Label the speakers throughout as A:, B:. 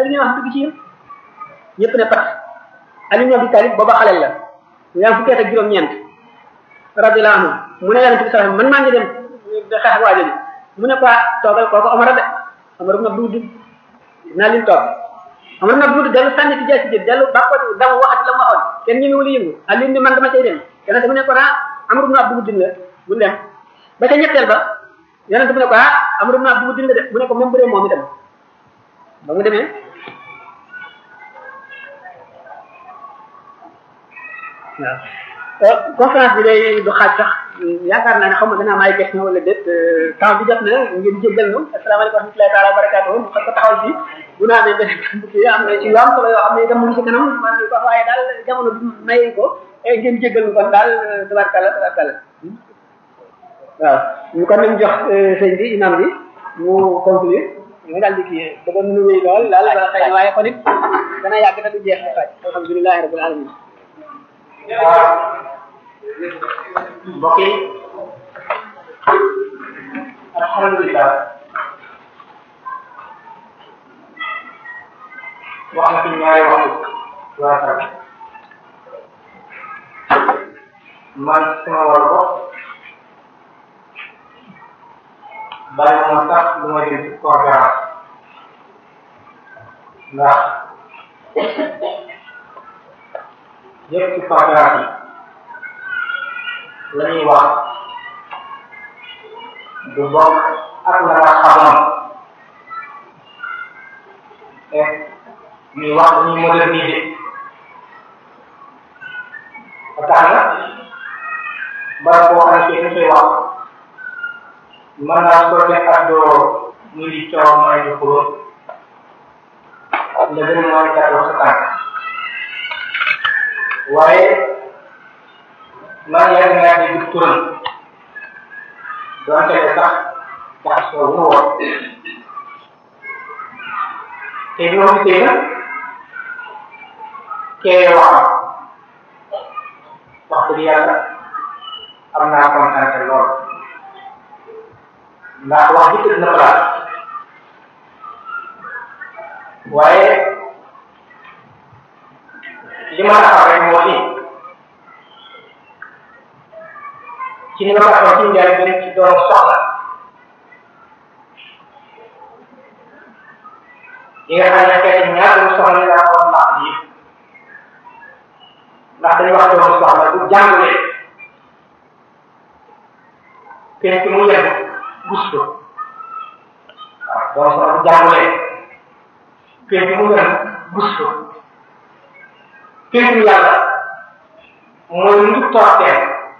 A: ñuy wax dugg ci yéen ñëpp ne pat Ali ibn Abi Talib booba xaleel la mu yaa fukki at ak juróom-ñeent radiyallahu anhu mu ne yonente bi sallallahu man maa ngi dem xeex ak waa jooju mu ne ko toogal kooku Omar de Omar ibn Abdul Wudud naa leen toog Omar ibn Abdul Wudud dellu sànni ci jaasi jël dellu ba ko dama waxati la mu waxoon kenn ñëwul yëngu Ali ni man dama cay dem yonente bi ne ko ah Amr ibn Abdul Wudud la bu dem ba ca ñetteel ba yonente bi ne ko ah Amr ibn Abdul Wudud la de mu ne ko même bu dee moom itam ba mu demee waaw conférence bi day du xaaj sax yaakaar naa ne xaw ma dana am ay question wala déet temps bi jot na ngeen jéggal ñu asalaamaaleykum wa rahmatullahi taala wa barakaatuhu mu xam ko taxawal fii bu naa amee beneen kii am na ci yu am solo yoo xam ne itam mu ngi ci kanam man ko waaye daal jamono bi maye ko ngeen jéggal ñu kon daal tabarkalla tabarkalla waaw ñu kon nañ jox sëñ bi imam bi mu conclure ñu daal di kii bëggoon nu wéy lool daal ba xëy na waaye kon it dana yàgg te du jeex di xaaj alhamdulilahi rabbil alamin
B: mbokk yi alhamdulilah wax na fi ñaari waxu waa Sara man sama wàllu bopp bari ma sax lu ma dem ci conférence ndax yëpp ci conférence yi la ñuy wax du bokk ak la nga xamoon et ñuy wax dañuy moderniser ba tax na barab boo xam ne ñu koy wax mën naa ko def ak doo muy di coow mooy di xulóo nga gën mooy gàttal sa tànk waaye man yàgg naa dégg turam donte ne sax jaxasoo wu woon te bi ma gisee nag kee waxam wax dëgg yàlla am naa kontaan lool ndax wax ji tëdd na place waaye li ma la xam rek moo ni ci ni ma ko waxee ci njaay bi ci doon soxla yi nga xam ne xeeti ñaata soxla yaa ko wax yi ndax dañuy wax doon soxla bu jàngalee kenn ki mu yem gus ko waaw doon soxla bu jàngalee kenn ki mu yem gus ko kenn yàlla mooy lu torteel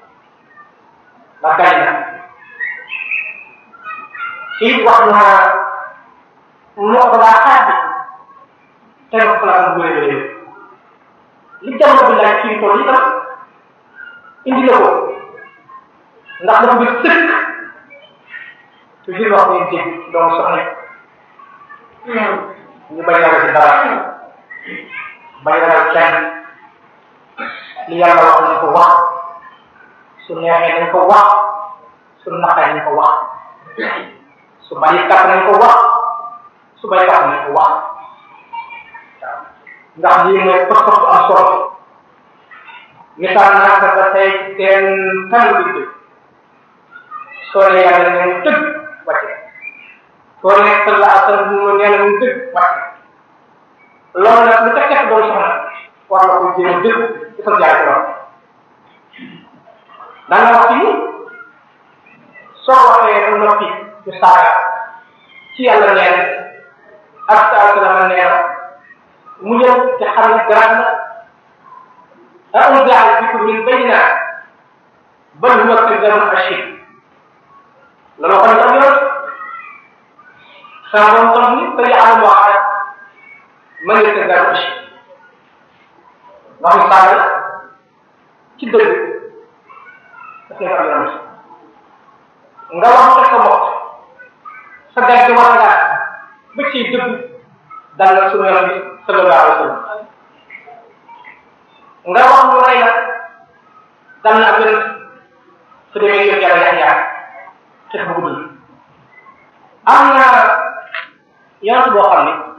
B: ba gañ na ci wax naa moo ko daa xaaj bi teg ko place bu bëri bëri li jamono bi laaj ci tool yi tam indi na ko ndax dafa bëgg sëkk toujours wax ngeen dégg doomu soxna ñu bañ a ci dara bañ a kenn li yàlla wax nañ ko wax su neexee nañ ko wax su naqaree nañ ko wax su bari kàpp nañ ko wax su bari kàpp nañ ko wax ndax lii mooy pas-pas bu am solo misaal naa ko ba tey seen tànn bi dëgg soo ne yàlla ne mu dëgg wàcce soo ne salla asal mu nee na mu dëgg wàcce loolu nag lu fekkee doon soxna war na ko jéem a dëgg ci sa jaay ko daan na wax ci soo waxee ba noppi ñu saaga ci yàlla nee na ak sa alkalama nee na mu ñëw te xam ne garaan na a un jaal bi ko min bayna bal huwa kaddamun ashir loolu xam ne am yoon saa moom tam ni ba yàlla moo xam ma ngi kaddamun ashir waxu saaga ci dëgg daf nekk am yoon nga wax ko sa bopp sa gàcce war ngaa ba ciy dëgg dal na suñu yoon bi sallallahu alayhi wa sallam nga wax lu rey nag dal na ak yeneen su demee yëpp yàlla yax yax xeex bu gudd am na yonent boo xam ne